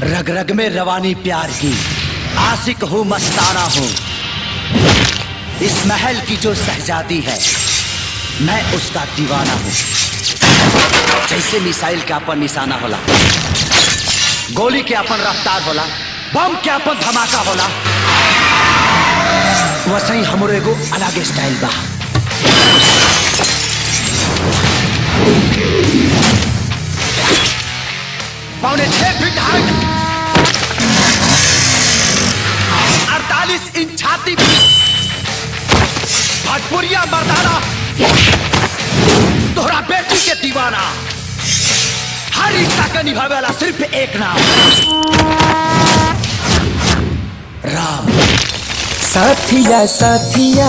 रग रग में रवानी प्यार की आशिक हूँ मस्ताना हूँ इस महल की जो शहजादी है मैं उसका दीवाना हूँ जैसे मिसाइल के अपन निशाना होला गोली के अपन रफ्तार होला बम के अपन धमाका होला वैसे ही हमरो एगो अलग स्टाइल बा पौने छह फीट हाइट अड़तालीस इंच छाती भटपुरिया मर्दाना तोहरा बेटी के दीवाना हर रिश्ता का निभावे वाला सिर्फ एक नाम राम साथिया साथिया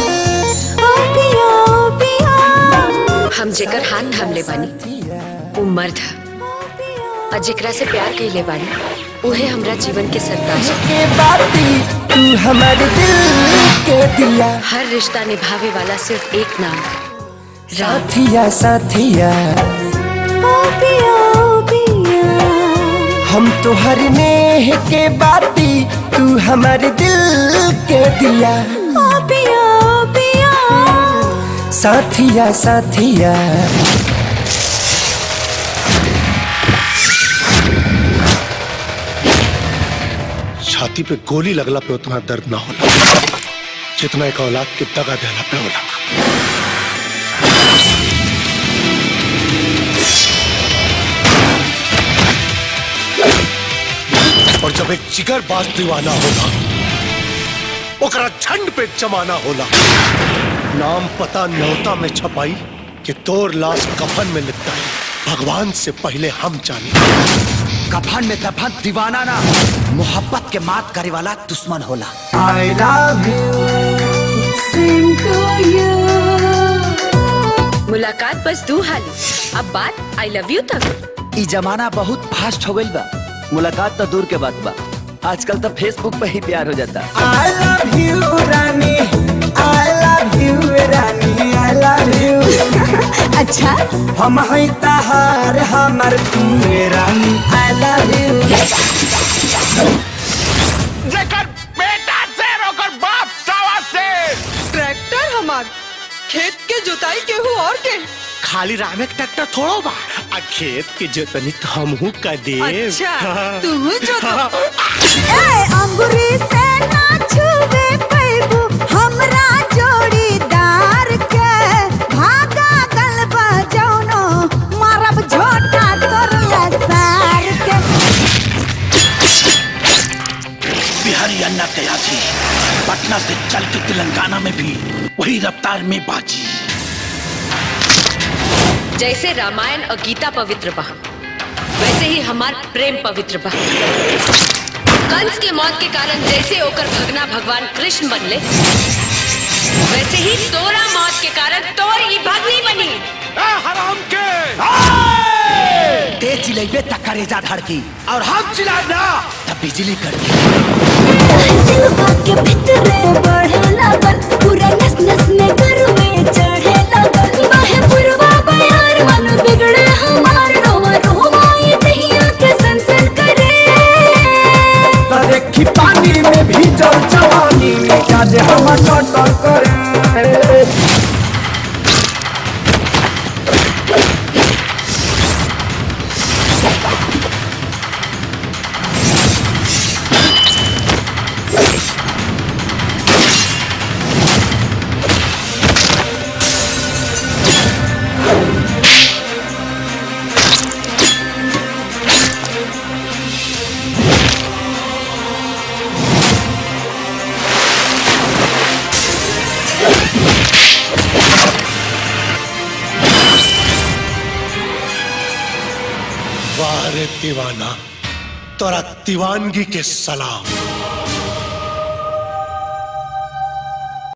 हम जेकर हाथ थाम ले बानी वो मर्द है और जेकरा से प्यार कइले बानी उहे हमरा जीवन के सरताज है। के बाती तू हमारे दिल के दिया हर रिश्ता निभावे वाला सिर्फ एक नाम है राम साथिया साथिया हम तो हर नेह के बाती तू हमारे दिल के दिया साथिया साथिया छाती पे गोली लगला पे उतना दर्द ना होला जितना एक औलाद के दगा देला पे होला और जब एक जिगर बाज दीवाना होला ओकरा झंड पे जमाना होला नाम पता न्योता में छपाई कि तोर लाश कफन में लिखता है भगवान से पहले हम जाने कफन में दफन दीवाना ना मोहब्बत के मात करे वाला दुश्मन होला आई लव मुलाकात बस दू हाली अब बात आई लव यू तक ई जमाना बहुत फास्ट हो गईल बा मुलाकात तो दूर के बात बा आजकल तो फेसबुक पे ही प्यार हो जाता I love you Rani I love you Rani I love you अच्छा हम हैं तहार हमर तू रानी आई लव यू जेकर बेटा से ओकर बाप सावा से ट्रैक्टर हमार खेत के जुताई केहू और के खाली रामे के ट्रैक्टर थोड़ो बा आ खेत के जोतनी तो हमहू कर दे अच्छा तू जो तो ए अंगूरी से ना छुवे पैबू हमरा जोड़ीदार के भागा गलबा जौनो मारब झोटा तोर लसार के बिहारी अन्ना गया थी पटना से चल के तेलंगाना में भी वही रफ्तार में बाजी जैसे रामायण और गीता पवित्र बा वैसे ही हमार प्रेम पवित्र बा कंस के मौत के कारण जैसे ओकर भगना भगवान कृष्ण बनले वैसे ही तोरा मौत के कारण तोर ई भगनी बनी हराम के तेज चिलेबे तक करेजा धड़की और हम चिल्लाए ना तब बिजली कड़की दिलवा के भीतरे बढ़े लागल पूरा नस नस में गरमे चढ़े लागल बाहे पुरवा बयार मन बिगड़े हमार रोवा रोवा ये दहिया के सनसन करे देखी पानी में भी जल जवानी में क्या जे हम टटर करे वाह रे दीवाना तोरा दीवानगी के सलाम